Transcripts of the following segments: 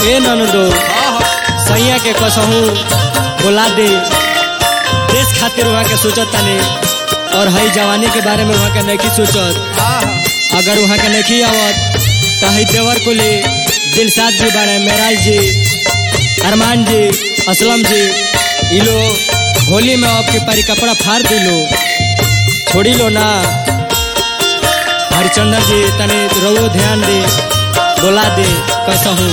ए ननदो सैया के कसहू बोला दे देश खातिर वहाँ के सोचत ताने और हई जवानी के बारे में वहाँ के नहीं सोचत अगर वहाँ के नहीं आवत तो हई देवर को ले दिलसाद जी बारे मेराज जी अरमान जी असलम जी ये लोग होली में आपके पारी कपड़ा फाड़ दिलो छोड़ी लो ना हरिचंदर जी तने रवो ध्यान दे बोला दे कैसा हूँ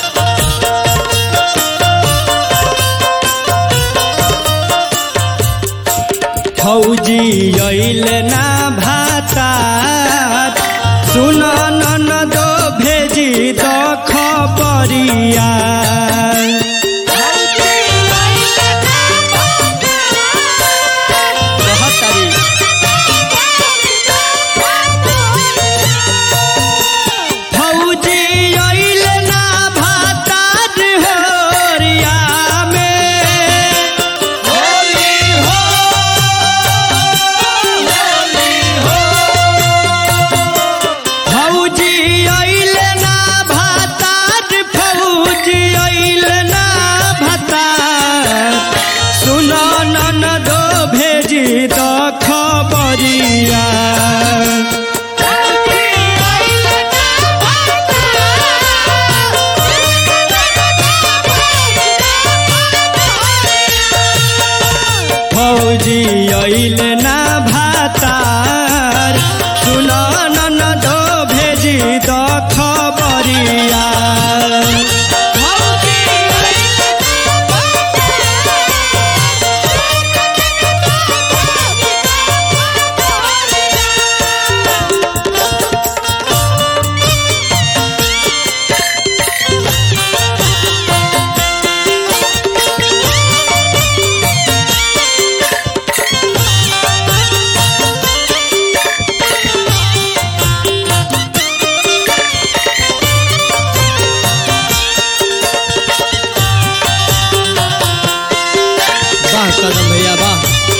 फौजी अइल ना भाता सुन नन दो भेजी द खबरिया बहुत तारीफ फौजी अइल ना भातार होरिया में होली हो होली हो फौजी अइल ना भातार फौजी अइल ना भातार सुन नन दो भेजी द खबरिया फौजी अइल ना भातार सुन नन दो भेजी द खबरिया वाह कदम भैया वाह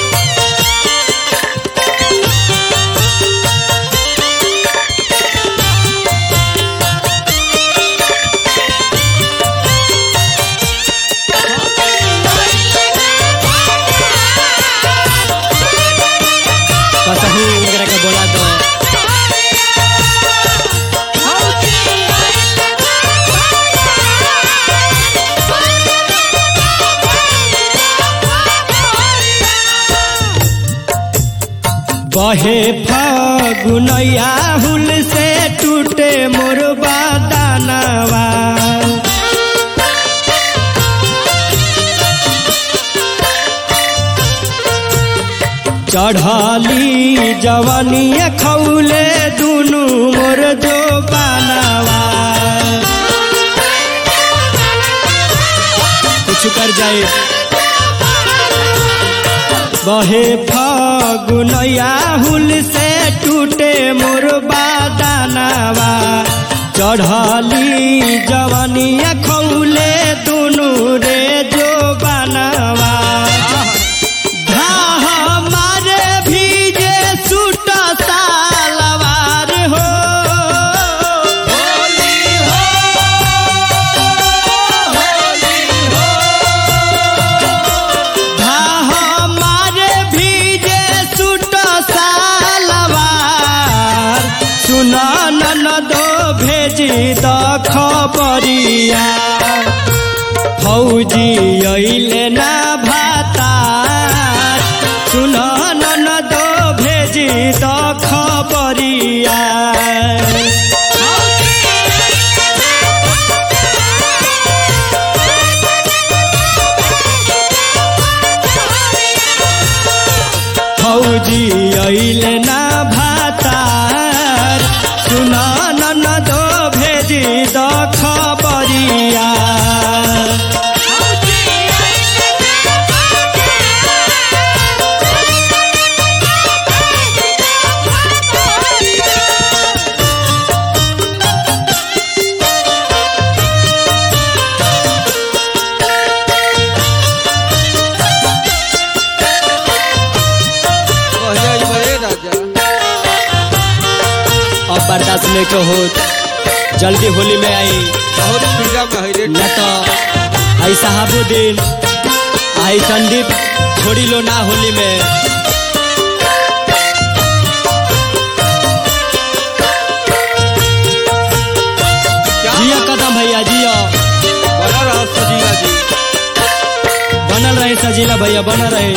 कसहू वगैरह के बोला दो बहे फगुनैया हुल से टूटे मोर बादानवा चढ़ली जवनिया खौले दुनु मोर जो बानवा कुछ कर जाए बहे फगुनैया हुल से टूटे मोर बादानवा चढ़ली जवनिया खौले दुनु रे जो बनवा धाह मारे भीजे सूट सालवार हो होली हो होली हो धाह मारे भीजे सूट सालवार सुन नन दो भेजी द खबरिया फौजी अइले ना भातार सुन नन दो भेजी द खबरिया फौजी अइले ना भातार सुन नन दो भेजी द खबरिया कहले बड़े राजा अब बर्दाश्त नहीं को होत जल्दी होली में आई बहुत फ्रीडम है रे न तो आई साहबुद्दीन आई संदीप छोड़ी लो ना होली में क्या जिया कदम भैया जिया बना रहा सजीला जी बनल रहे सजीला भैया बनल रहे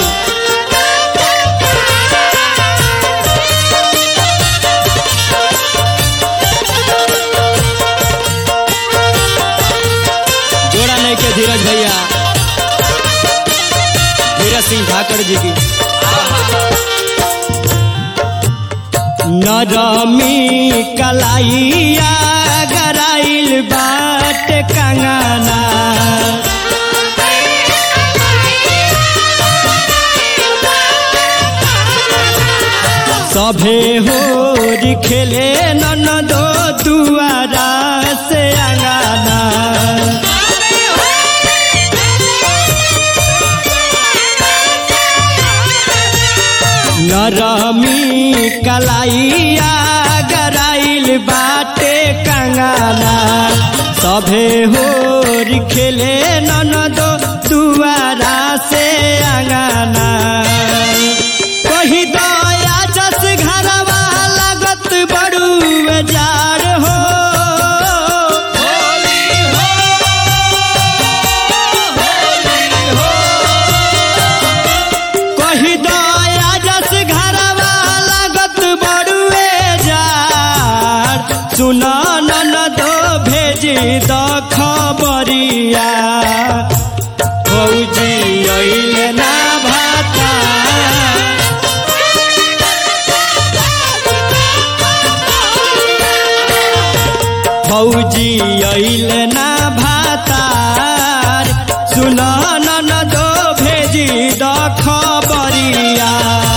जोड़ा नहीं के धीरज भैया धीरज सिंह ठाकर जी की नरमी कलाइया गराइल बाट कंगना सभे होर खेले ननदो दुआरा से अंगाना नरमी कलाइया गराइल बाटे कंगाना सभे होर खेले ननदो दुआरा से अंगाना कही दया जस घरवा लागत बड़ू जार हो कही दया जस घरवा लागत बड़ू जार सुन नन दो भेजी द खबरिया फौजी अइल ना भाता फौजी अइल ना भातार सुन नन दो भेजी द खबरिया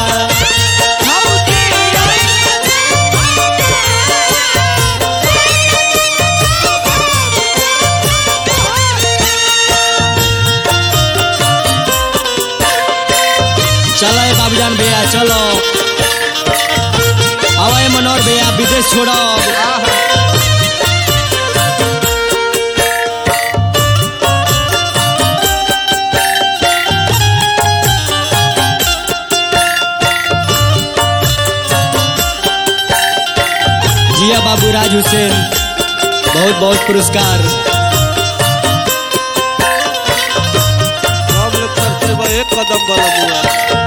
चलो ए बाबूजान भैया चलो आवाए मनोहर भैया विदेश छोड़ो जिया बाबू राज हुसैन बहुत बहुत पुरस्कार सब लोग करते बा एक कदम बड़ा बुआ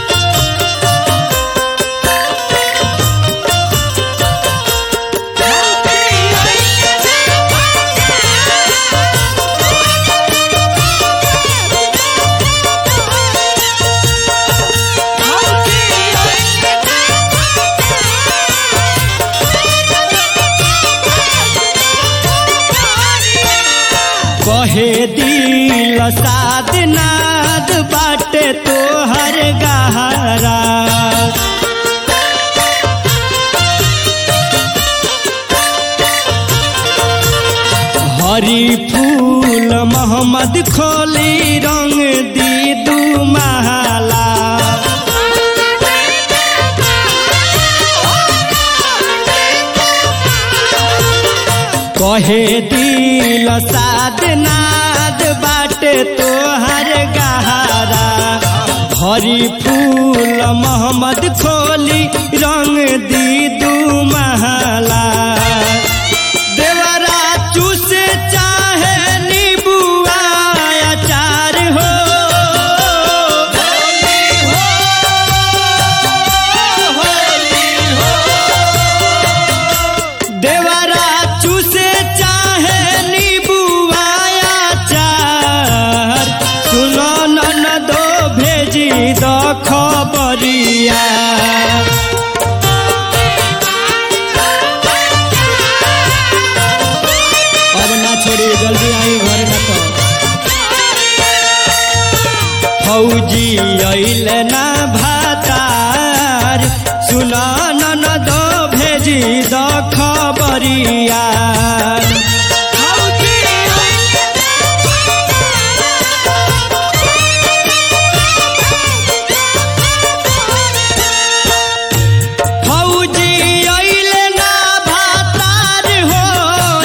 कहे दिल साध नाद बाटे तोहर गहरा हरी फूल मोहम्मद खोली रंग दी दू महला कहे दिल साध नाद बाटे तोहर गहरा हरी फूल मोहम्मद खोली रंग दी दू महला देवरा चूस चाहे नीबुआ अचार हो देवरा चूसे चाहे नीबुआ अचार सुनो नन दो भेजी दो खबरिया अब ना छोड़ी जल्दी आई घर न तो फौजी अइल ना भातार सुना नन दो भेजी दो खबरिया फौजी अइल ना भातार हो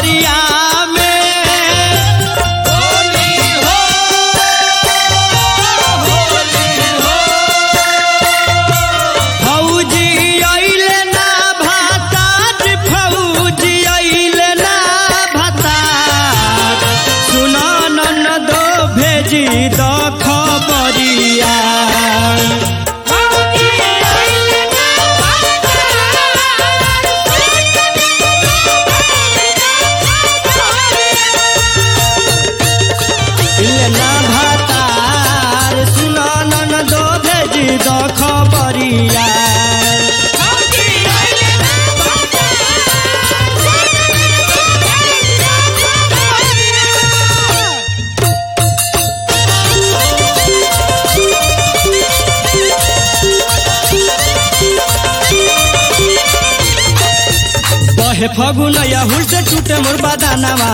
फगुनैया हुल से टूटे मोर बदानवा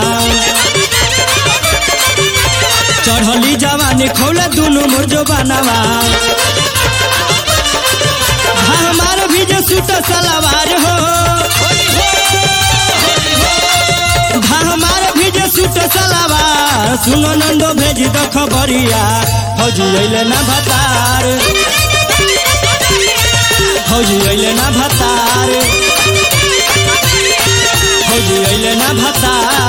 चढ़ली जवानी खौला दुनु मोर जो बनावा हमार भी जो सूट सलवार हो हमार भी जो सूट सलवार सुनो नंदो भेजी दो खबरिया फौजी अइले ना भतार फौजी अइले ना भतार फौजी अइले ना भतार